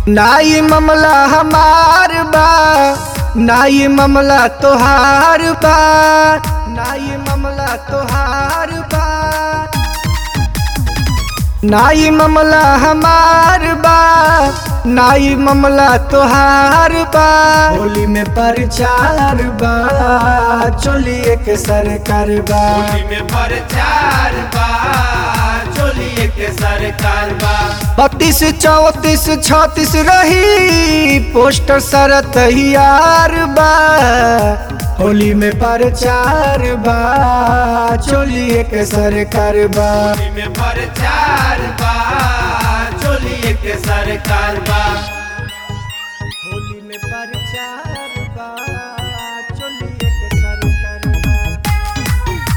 नाई मामला हमार बा नाई मामला तोहार बा नाई मामला तोहार बा नाई मामला हमार बा नाई मामला तोहार बा होली में प्रचार बा चोलिए के सरकार बा होली में प्रचार बा चोलिए के सरकार बा बत्तीस चौतीस छत्तीस रही पोस्टर सर तैयार बा होली में प्रचार बा चोलिए के सरकार बा होली में प्रचार बा चोलिए के सरकार बा होली में प्रचार बा चोलिए के सरकार बा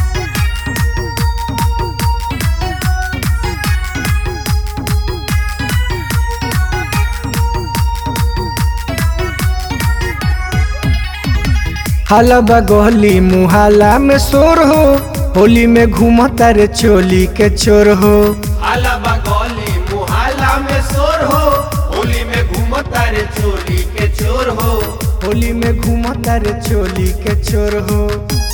हलबा गोहली मुहाला में शोर हो होली में घूमता रे चोली के चोर हो अलबा गली मुहल्ला में शोर हो होली में घूमता रे चोली के चोर हो होली में घूमता रे चोली के चोर हो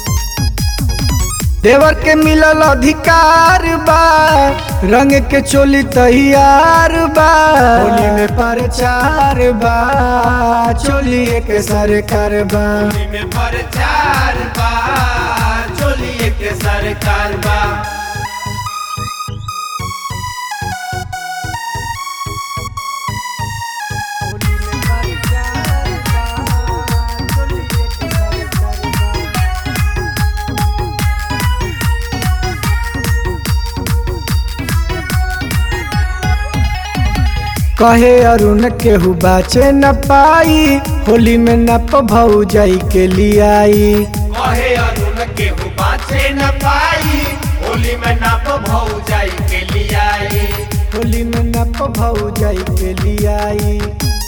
देवर के मिलल अधिकार बा रंग के चोली तैयार बा होली में प्रचार बा चोली के सरकार बा होली में प्रचार बा चोलिए के सरकार बा होली में प्रचार बा चोली के सरकार बा कहे अरुण केहू बाचे न पाई होली में नप भौ जाई के लियाई कहे अरुण के हु बाचे न पाई होली में नप भौ जाई के लियाई होली में नप भौ जाई के लियाई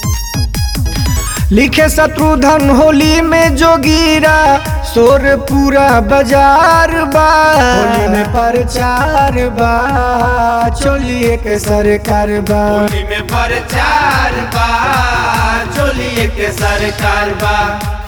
लिखे शत्रुधन होली में जोगीरा शोर पूरा बाजार बा होली में प्रचार बा चोलिए के सरकार बा होली में प्रचार बा चोलिए के सरकार बा